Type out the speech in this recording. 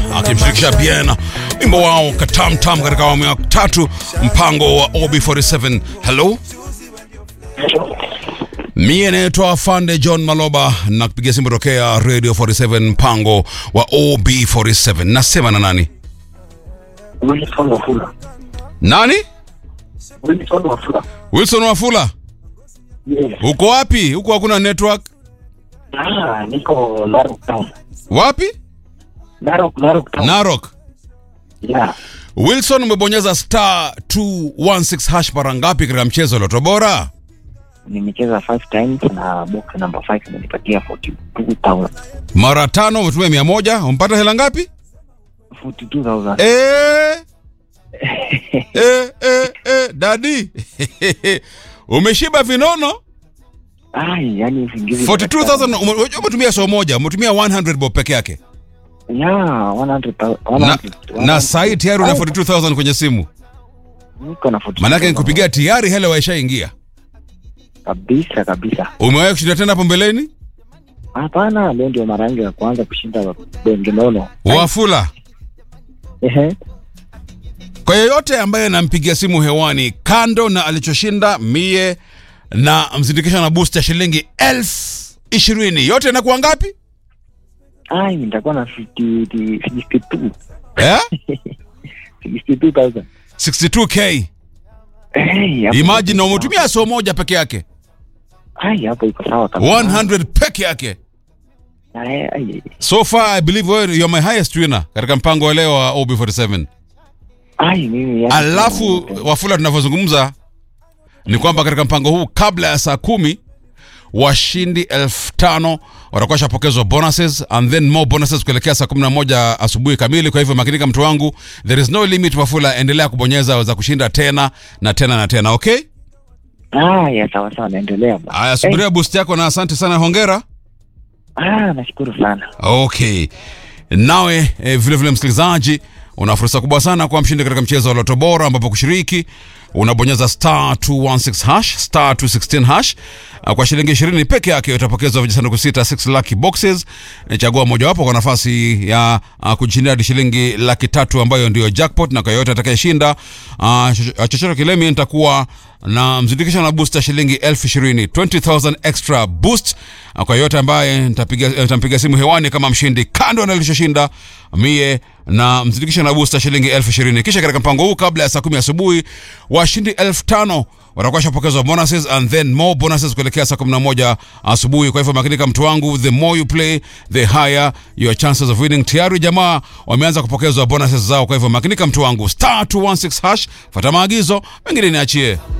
akimshirikisha Bien, wimbo wao katamtam katika awamu ya tatu, mpango wa OB47. Hello, mie naitwa Fande John Maloba na kupigia simu tokea Radio 47, mpango wa OB47. Nasema na nani? Wilson Wafula. Nani? Wilson Wafula. Wilson Wafula, Yes. uko wapi? Huko hakuna network. Ah, niko Narok Town. Wapi? Narok, Narok Town. Narok. Yeah. Wilson, umebonyeza star 216 hash mara ngapi katika mchezo wa Loto Bora? Nimecheza five times na box number 5 imenipatia 42,000. Mara tano, umetumia mia moja, umepata hela ngapi? 42,000. Eh, eh, eh, eh, dadi umeshiba vinono. Ai, yani usingizi. 42000 ume- unajua umetumia so moja, umetumia 100 bob peke yake Yeah, 100,000. na, 100,000. na sahi tayari una 42000 kwenye simu, Niko na 42,000. maanake nikupigia tayari hela waishaingia. kabisa kabisa. Umewahi kushinda tena hapo mbeleni? Hapana, leo ndio mara yangu ya kwanza kushinda benge nono. Wafula, Ehe. kwa yeyote ambaye anampigia simu hewani, kando na alichoshinda mie na msindikisha na boost ya shilingi elfu ishirini yote inakuwa ngapi Ai, nitakuwa na 50 62. eh? 62,000. 62k Hey, hapo- imagine na umetumia so moja peke yake Ai, hapo iko sawa kabisa. 100 peke yake Ai, ai, so far i believe wewe you're my highest winner katika mpango wa leo wa ob47 ai, mimi yani- alafu wafula tunavyozungumza ni kwamba katika mpango huu kabla ya saa kumi washindi elfu tano watakuwa shapokezwa bonuses and then more bonuses kuelekea saa kumi na moja asubuhi kamili kwa hivyo makinika mtu wangu there is no limit wafula endelea kubonyeza waweza kushinda tena na tena na tena okay Ah, ya sawa sawa, naendelea ba. haya subiria boost yako na asante sana hongera Ah, nashukuru sana. okay nawe eh, vile vile msikilizaji una fursa kubwa sana kuwa mshindi katika mchezo wa loto bora ambapo kushiriki unabonyeza star 216 hash star 216 hash Ah, kwa shilingi 20 peke yake utapokezwa vijisanduku sita 6 lucky boxes Eh, chagua mojawapo kwa nafasi ya uh, kujishindia hadi shilingi laki tatu ambayo ndio jackpot na kwa yoyote atakayeshinda uh, chochote kile mimi nitakuwa na mzindikisho na booster shilingi elfu ishirini 20000 extra boost Ah, kwa yoyote ambaye nitapiga eh, nitampiga simu hewani kama mshindi kando na nilichoshinda mie na mzindikisho na booster shilingi elfu ishirini kisha katika mpango huu kabla ya saa kumi asubuhi washindi elfu tano watakuwa shapokezwa bonuses and then more bonuses kuelekea saa 11 asubuhi kwa hivyo makinika mtu wangu the more you play the higher your chances of winning tayari jamaa wameanza kupokezwa bonuses zao kwa hivyo makinika mtu wangu star 216 hash fata maagizo mengine niachie